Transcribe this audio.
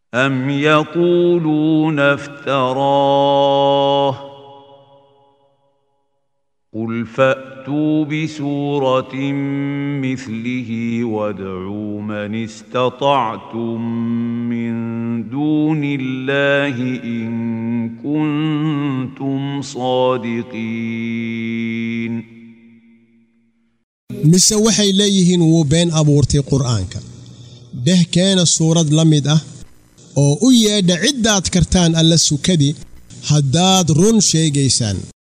أم يقولون افتراه قل فأتوا بسورة مثله وادعوا من استطعتم من دون الله إن كنتم صادقين mise waxay leeyihiin wuu been abuurtay qur'aanka dheh keena suurad la mid ah oo u yeedha ciddaad kartaan alla sukadi haddaad run sheegaysaan